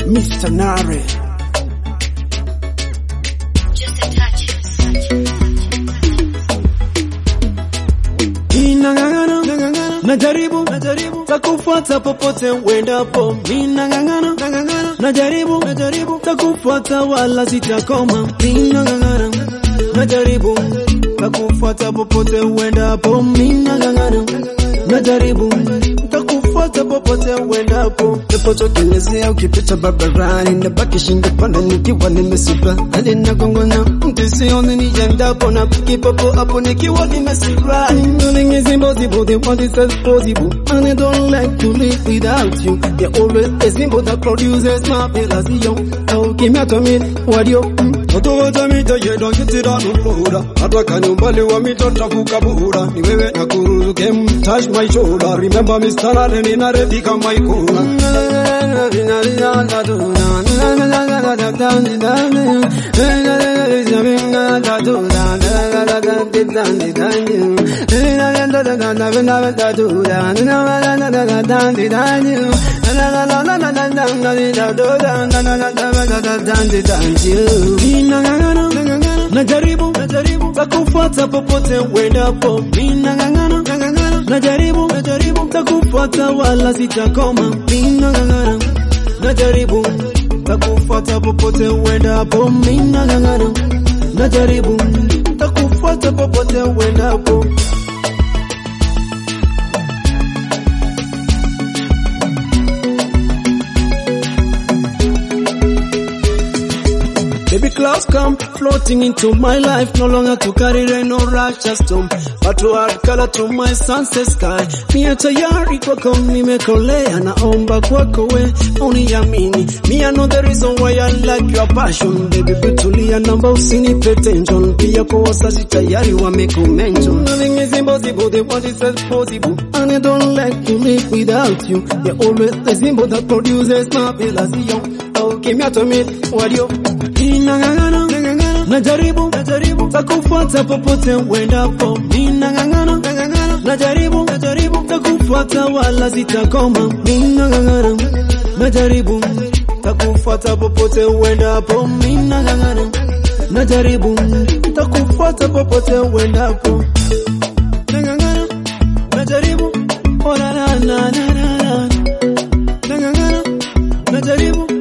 Mr. Nare. Just a touch. Ninang'ang'ana, najaribu, najaribu, takufuata popote uendapo. Ninang'ang'ana, najaribu, najaribu, takufuata wala sitakoma. Ninang'ang'ana, najaribu, takufuata popote uendapo. Ninang'ang'ana, najaribu, takufuata popote uendapo. Napotokelezea ukipita barabarani, nabaki shingo panda nikiwa nimesiba hadi nagongana mti sioni niendapo na kipopo hapo nikiwa nimesiba. Nothing is impossible, the one is possible, and I don't like to live without you. You're always a symbol that produces my realization. Oh, give me a minute, what you? Utowata mita yedwa kitira nulura Hata kani umbali wa mita tafuka bura Ni wewe na kuruzu game touch my shoulder Remember Mr. Nare nina ready kama ikura Ninang'ang'ana, najaribu, najaribu, takufuata popote uendapo. Ninang'ang'ana, najaribu, najaribu, takufuata wala sitakoma. Ninang'ang'ana, najaribu, takufuata popote uendapo. Ninang'ang'ana, najaribu, takufuata popote uendapo. Baby clouds come floating into my life, no longer to carry rain or righteous storm, but to add color to my sunset sky. Mia tayari kwako nimekolea, naomba kwako we uniamini. Me I know the reason why I like your passion, baby kutulia, namba usinipe tension. Pia kwa wasazi tayari wamekumention. Nothing is impossible, the one is possible, and I don't like to live without you. You're always the symbol that produces my realization. Oh, give me a minute, what you? Ninang'ang'ana, najaribu, najaribu, takufuata popote uendapo. Ninang'ang'ana, najaribu, najaribu, takufuata wala sitakoma. Ninang'ang'ana, najaribu, takufuata popote uendapo. Ninang'ang'ana, najaribu, takufuata popote uendapo. Nang'ang'ana, najaribu, oh na na na na na na. Nang'ang'ana, najaribu